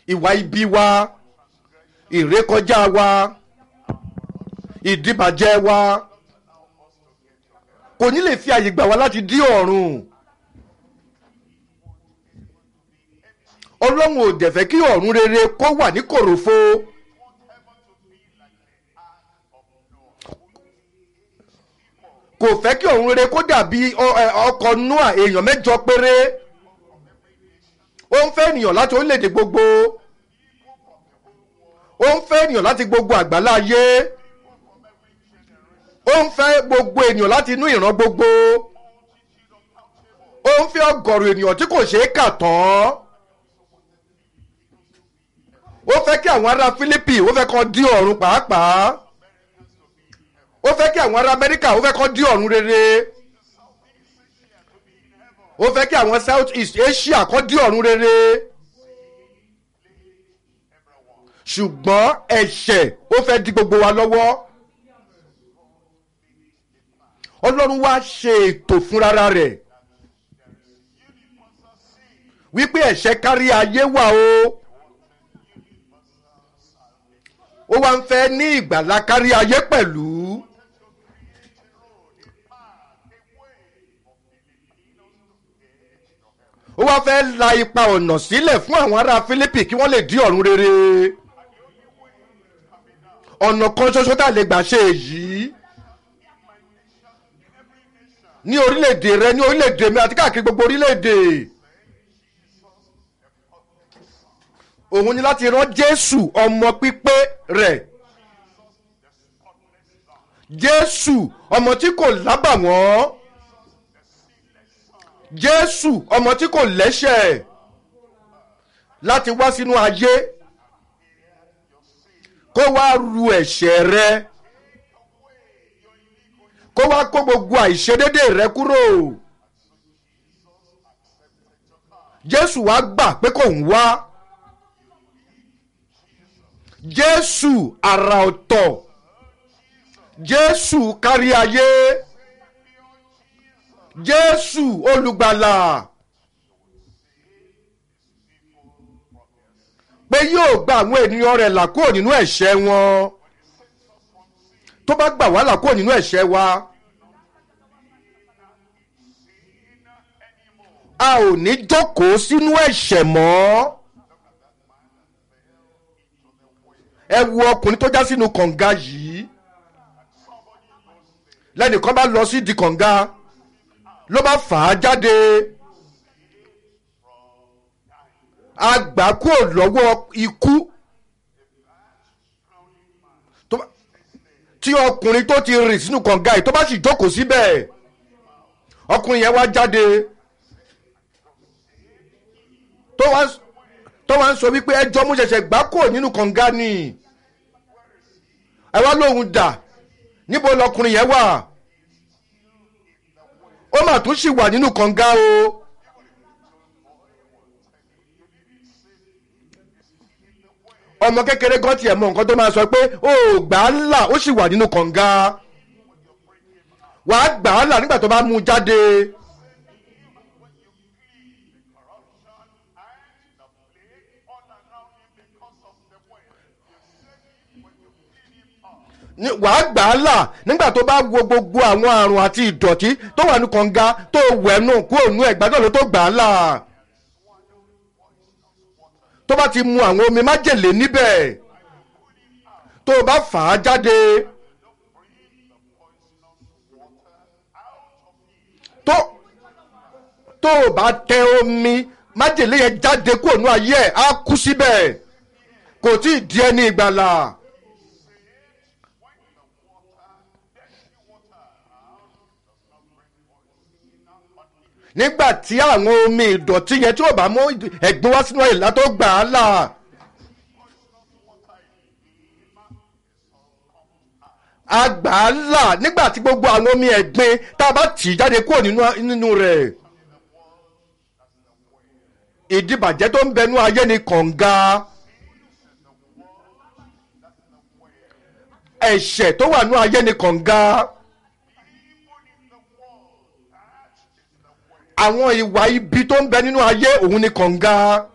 ìwà ibi wa ìrékọjá wa ìdíbàjẹ́ wa kò ní lè fi àyè gbà wá láti dí ọ̀run ọlọ́run ò dẹ̀ fẹ́ kí ọ̀run rere kó wà ní kòròfo kò fẹ́ kí ọ̀run rere kó dàbí ọ- ẹ, ọkọ̀ noah èèyàn mẹ́jọ péré ó ń fẹ́ ènìyàn láti orílẹ̀-èdè gbogbo ó ń fẹ́ ènìyàn láti gbogbo àgbáláyé ó ń fẹ́ gbogbo ènìyàn láti inú ìran gbogbo ó ń fẹ́ ọgọ́rùn ènìyàn tí kò ṣeé kà tán ó fẹ́ kí àwọn ará Fílípì ó fẹ́ kàn dí ọ̀run pàápàá ó fẹ́ kí àwọn ará Amẹ́ríkà ó fẹ́ kàn dí ọ̀run rere ó fẹ́ kí àwọn South East Asia kàn dí ọ̀run rere ṣùgbọ́n ẹ̀ṣẹ̀ ó fẹ́ di gbogbo wa lọ́wọ́ Ọlọ́run wá ṣe ètò fúnra rẹ̀ wípé ẹ̀ṣẹ̀ kárí ayé wà o ó wá ń fẹ́ ní ìgbàlá kárí ayé pẹ̀lú ó wá fẹ́ la ipa ọ̀nà sílẹ̀ fún àwọn ará Fílípì kí wọ́n lè dí ọ̀run rere ọ̀nà kan ṣoṣo tá a lè gbà ṣe èyí ní orílẹ̀-èdè rẹ ní orílẹ̀-èdè mi àti káàkiri gbogbo orílẹ̀-èdè òun ni láti rán Jésù ọmọ pípé rẹ̀ Jésù ọmọ tí kò lábàwọ́n Jésù ọmọ tí kò lẹ́ṣẹ̀ láti wá sínú ayé kó wá ru ẹ̀ṣẹ̀ rẹ kó wá kó gbogbo àìṣedédé rẹ kúrò Jésù wá gbà pé kò ń wá Jésù àrà ọ̀tọ̀ Jésù kárí ayé Jésù olùgbàlà pé yóò gba àwọn ènìyàn rẹ̀ là kúrò nínú ẹ̀ṣẹ̀ wọn tó bá gbà wá là kúrò nínú ẹ̀ṣẹ̀ wa a ò ní jókòó sínú ẹ̀ṣẹ̀ mọ́ ẹ wo ọkùnrin tó já sínú kànga yìí lẹ́nìkan bá lọ sí di kànga ló bá fà á jáde a gbà kúrò lọ́wọ́ ikú tó bá- tí ọkùnrin tó ti rìn sínú kànga yìí tó bá sì jókòó síbẹ̀ ọkùnrin yẹn wá jáde tó wá tó wá ń sọ wípé ẹjọ́ mú ṣẹ̀ṣẹ̀ gbà kúrò nínú kànga ni ẹ wá lóhùn dà níbo lọkùnrin yẹn wà ó mà tún sì wà nínú kànga o ọmọ kékeré gan tiẹ̀ mọ nǹkan tó máa sọ pé ó gbà á là ó sì wà nínú kànga wàá gbà á là nígbà tó bá mú un jáde ní- wàá gbà á là nígbà tó bá wo gbogbo àwọn àrùn àti ìdọ̀tí tó wà ní kànga tó wẹ̀nu kúrò nú ẹ̀ gbàdọ̀ ló tó gbà á là tó bá ti mu àwọn omi májèlé níbẹ̀ tó o bá fà á jáde tó tó o bá tẹ omi májèlé yẹn jáde kúrò nú ayé ẹ̀ á kú síbẹ̀ kò tí ì di ẹni ìgbàlà. nígbà tí àwọn omi ìdọ̀tí yẹn tí ò bá mú ẹ̀gbin wá sínú ìlà tó gbà á là. a gbà á là nígbà tí gbogbo àwọn omi ẹ̀gbin tá a bá tì í jáde kúrò nínú nínú rẹ̀. ìdìbàjẹ́ tó ń bẹnu ayé ni kànga. ẹ̀ṣẹ̀ tó wà nú ayé ni kànga. àwọn ìwà ibi tó ń bẹ nínú ayé òun ni kànga